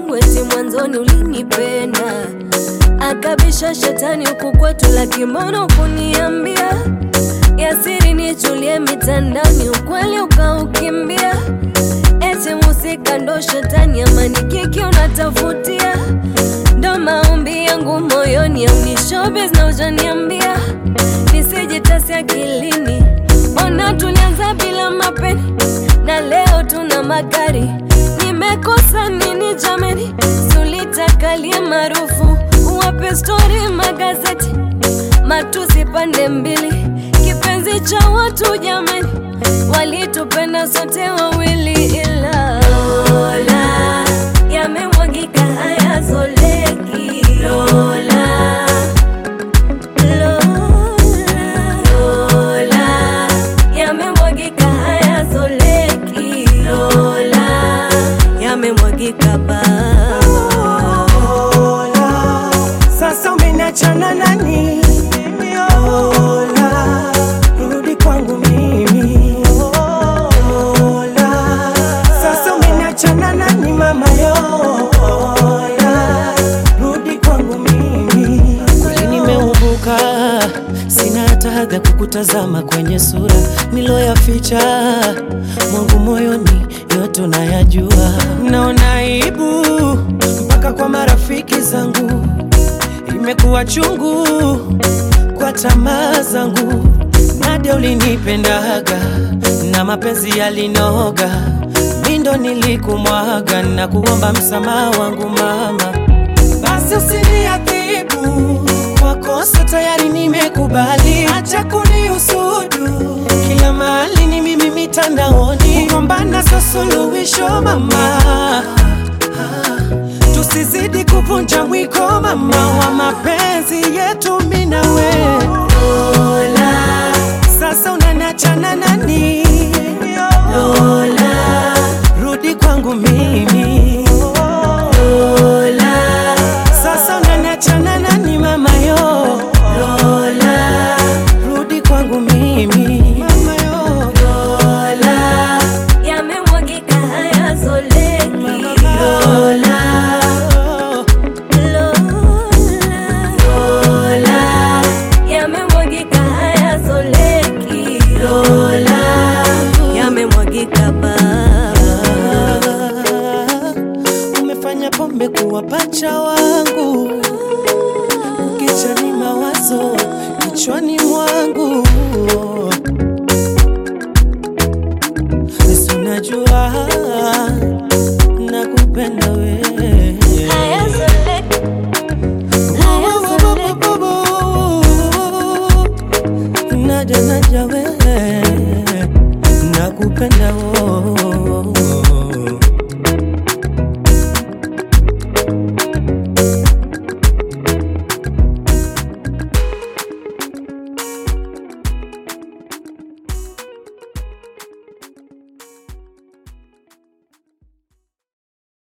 wangu eti mwanzoni ulinipenda, akabisha shetani huku kwetu, lakini mbona kuniambia yasiri nichulie mitandani, ukweli ukaukimbia, eti musika ndo shetani, amani kiki unatafutia, ndo maombi yangu moyoni, au ni showbiz na ujaniambia nisijitasi akilini, ona tulianza bila mapeni na leo tuna magari. Nimekosa nini jameni? Sulitakalie maarufu, wape stori magazeti, matusi pande mbili, kipenzi cha watu jameni, walitupenda sote wawili, ila Lola yamemwagika hayazoleki Lola Lola, yamemwagika hayazoleki. Lola, yamemwagika ba Lola, sasa umeniachana nani? Lola, rudi kwangu mimi. Lola, sasa umeniachana nani mama yo? Lola, rudi kwangu mimi. Kweli nimeumbuka, sina hata hadhi ya kukutazama kwenye sura niloyaficha mwangu moyoni, yote unayajua. Naona aibu mpaka kwa marafiki zangu, imekuwa chungu kwa tamaa zangu. Nadia ulinipendaga na mapenzi yalinoga, mindo nilikumwaga na kuomba msamaha wangu mama basi usiniadhibu kwa kosa tayari nimekubali, acha kuniusudu kila mahali ni mimi mitandaoni, kugombana sio suluhisho mama, tusizidi kuvunja mwiko mama wa mapenzi yetu mimi na wewe. Lola, sasa unaniachana nani? Lola, rudi kwangu mimi. Lola, sasa unaniachana nani mama yo? Lola, rudi kwangu mimi. Mama yo. Lola, yamemwagika hayazoleki. Lola, Lola, yamemwagika hayazoleki. Lola, yamemwagika ba umefanya pombe kuwa pacha wangu, ukichani mawazo kichwani mwangu, si unajua nakupenda wewe.